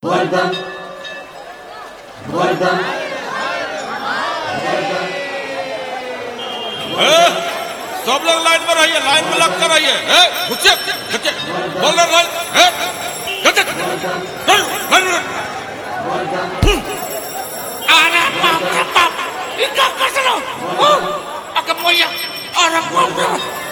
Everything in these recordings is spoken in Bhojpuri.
Guarda. Guarda. सब लोग लाइन में रहिए लाइन में लग कर रहिए ए, घुसिए घुसिए बोल रहे लाइन ए, घुसिए, run, run, run. Anak mampu pap, ika kasano. Oh, aku moya, orang mampu.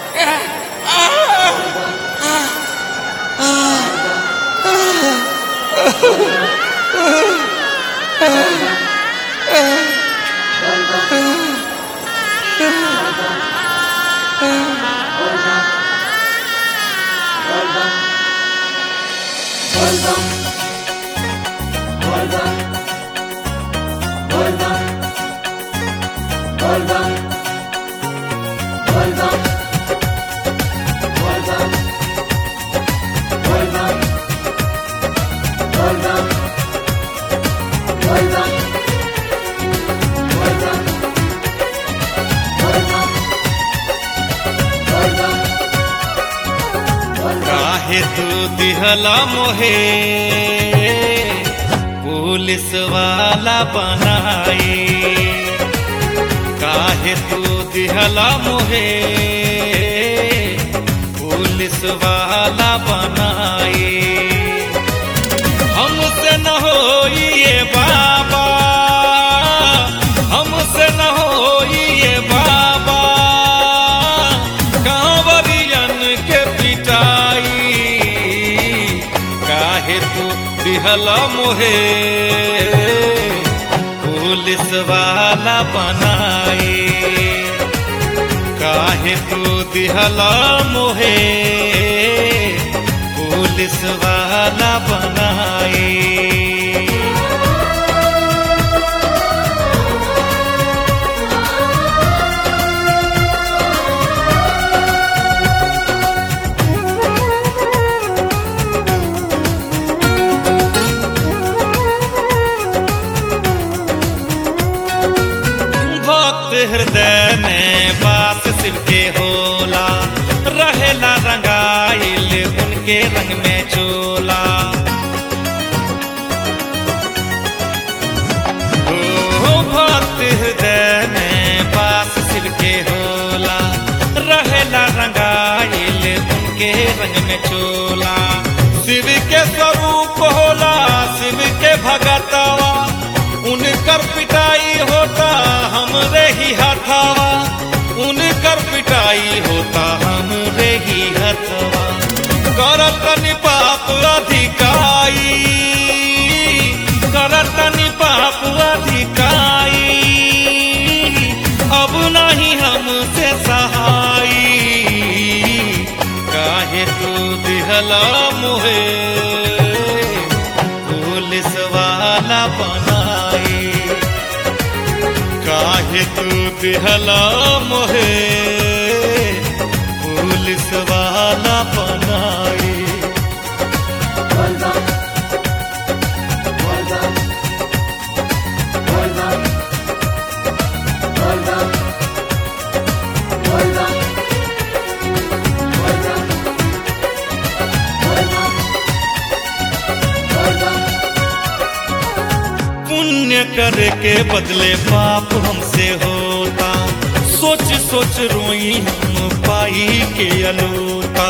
Guarda. Guarda. Guarda. Guarda. Guarda. Guarda. Guarda. Guarda. Guarda. Guarda. Guarda. Guarda. काहे तू दिहला मोहे पुलिस वाला बनाई काहे तू दिहला मोहे पुलिस वाला बनाई हमसे न हो ये बाबा हमसे न हो ये बाबा कांवरियन के पिटाई काहे तू दिहला मोहे पुलिस वाला बनाई काहे तू दिहला मोहे पुलिस वाला बनाई भक्त हृदय में बास शिव के होला रहेला रंगाइल उनके रंग में चोला ओ भक्त हृदय में बास शिव के होला रहेला रंगाइल उनके रंग में चोला शिव के स्वरूप होला शिव के भगतवा उनकर पिटाई होता हमरे ही हथवा उनकर पिटाई होता हमरे ही हथवा करत तनि पाप अधिकाई करत तनि पाप अधिकाई अब नहीं हमसे सहाई काहे तू दिहला मोहे पुलिस वाला बनाई काहे तू दिहला मोहे पुलिस वाला बनाई Guarda. Guarda. Guarda. Guarda. Guarda. Guarda. Guarda. Guarda. पुण्य करे के बदले पाप हमसे होता सोच सोच रोई हम पाई के अलोता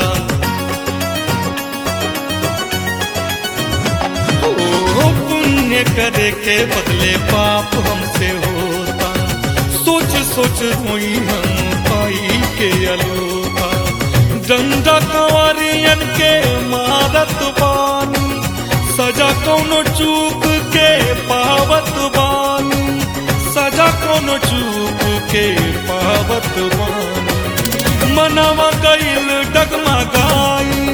ओ पुण्य करे के बदले पाप हमसे होता सोच सोच रोई हम पाई के अलोता डंडा कंवरियन के मारत बानी सजा कौनो चूक के पावत बानी सजा कौनो चूक के पावत बानी मनवा गईल डगमगाई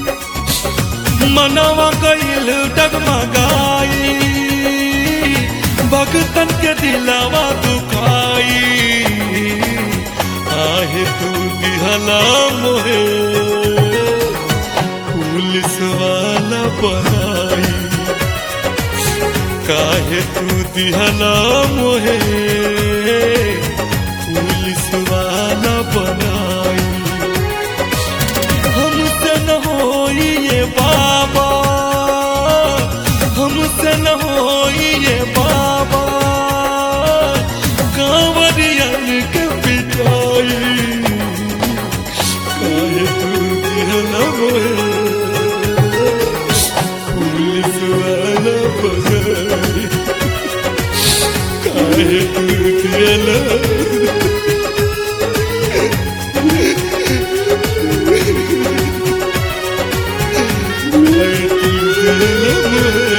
मनवा गईल डगमगाई भगतन के दिलावा दुखाई आहे तू दिहला मोहे पुलिस वाला बनाई काहे तू दिहला मोहे पुलिस वाला बनाई हमसे न होई ये बाबा लललम